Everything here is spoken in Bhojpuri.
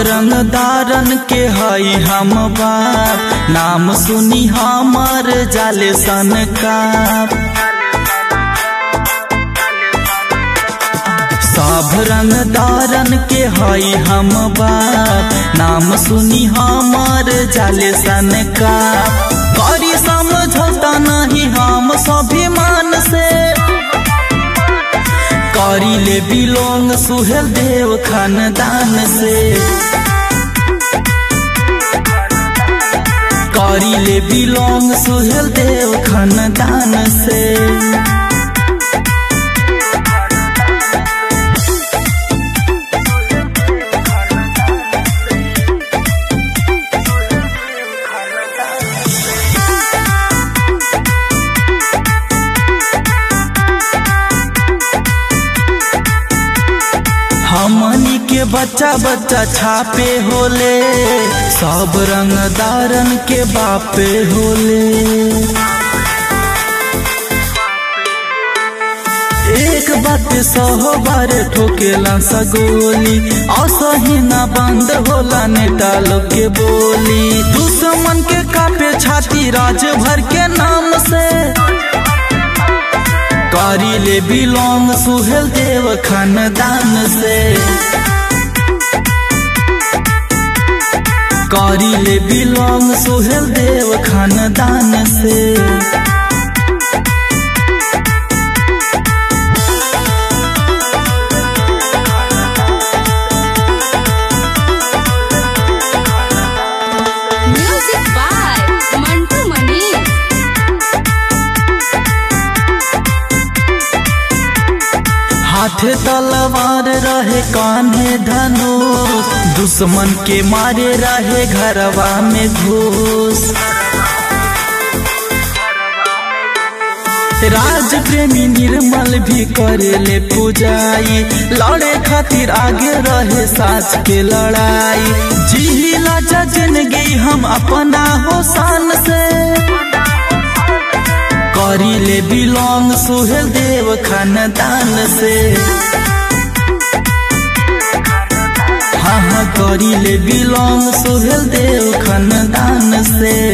रंगदारन के हई हम बाप नाम सुनी हमर जाले सन का सब रंगदारन के हई हम बाप नाम सुनी हमर जाले सन का करी समझौता नहीं हम स्वाभिमान से करी ले बिलोंग सुहेल देव खानदान से करी ले बिलोंग सुहेल देव खानदान से हमनी के बच्चा बच्चा छापे होले सब रंगदारन के बापे होले एक बात सहो बार ठोकेला सगोली असही ना बंद होला नेता लोग के बोली दुश्मन के कापे छाती राज भर के नाम से करी ले बिलोंग सुहेल देव खानदान से करी ले बिलोंग सुहेल देव खानदान से Music by Mantu Mani. हाथे तलवार रहे कान्हे धनुष दुश्मन के मारे रहे घरवा में घूस राज प्रेमी निर्मल भी करेले पूजाई लड़े खातिर आगे रहे सास के लड़ाई जिला जिंदगी हम अपना होसान से करी ले बिलोंग सुहेल देव खानदान से हाँ हाँ करी ले बिलोंग सुहेल देव खानदान से